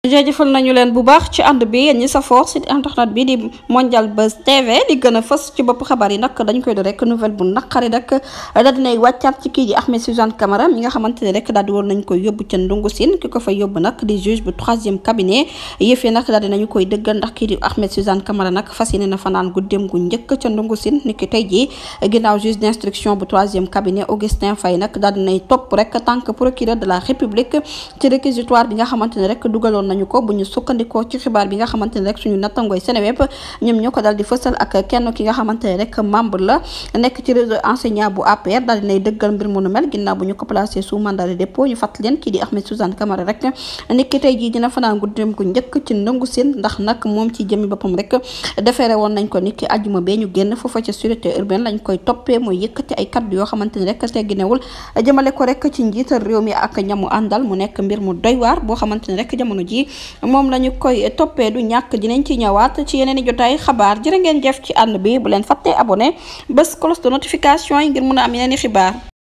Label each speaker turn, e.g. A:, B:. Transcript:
A: jaajëfal nañu leen bu baax ci ànd bi yéen ñi safoo site internet bi di Mondial Buzz TV li gën a fës ci bopp xabaar yi nag dañ koy do rek nouvelle bu naqari rek daal dinay wàccaat ci kii di Ahmed Suzanne Camara mi nga xamante ne rek daal di woon nañ koy yóbbu ca ndungu sin ki ko fa yóbbu nag di juge bu troisième cabinet yëf yi nag daal dinañu koy dëggal ndax kii di Ahmed Suzanne Camara nag fas yéene na fanaan guddeem gu njëkk ca ndungu sin ni ki tey jii ginnaaw juge d'instruction bu troisième cabinet Augustin Faye nag daal dinay topp rek tant que procureur de la république ci réquisitoire bi nga xamante ne rek dugaloon nañu ko bu ñu sukkandikoo ci xibaar bi nga xamante ne rek suñu nattangooy Seneweb ñoom ñoo ko dal di fësal ak kenn ki nga xamante ne rek membre la nekk ci réseau enseignant bu APR daal dinay dëggal mbir mu nu mel ginnaaw bu ñu ko placé sous mandat de dépôt ñu fàttali leen kii di Ahmed Suzanne Camara rek nit ki tey jii dina fanaan guddeem gu njëkk ci ndëngu seen ndax nag moom ci jëmi boppam rek defeere woon nañ ko nit ki ajjuma bee ñu génn foofa ca sûreté urbaine lañ koy toppee mooy yëkkati ay kaddu yoo xamante ne rek tegginewul jëmale ko rek ci njiital réew mi ak ñamu àndal mu nekk mbir mu doy waar boo xamante ne rek jamono ji moom lañu koy toppee du ñàkk dinañ ci ñëwaat ci yeneen i jotaay xabaar jërë ngeen jëf ci ànd bi bu leen fàttee abonné bés cloche de notification yi ngir mun a am yeneen i xibaar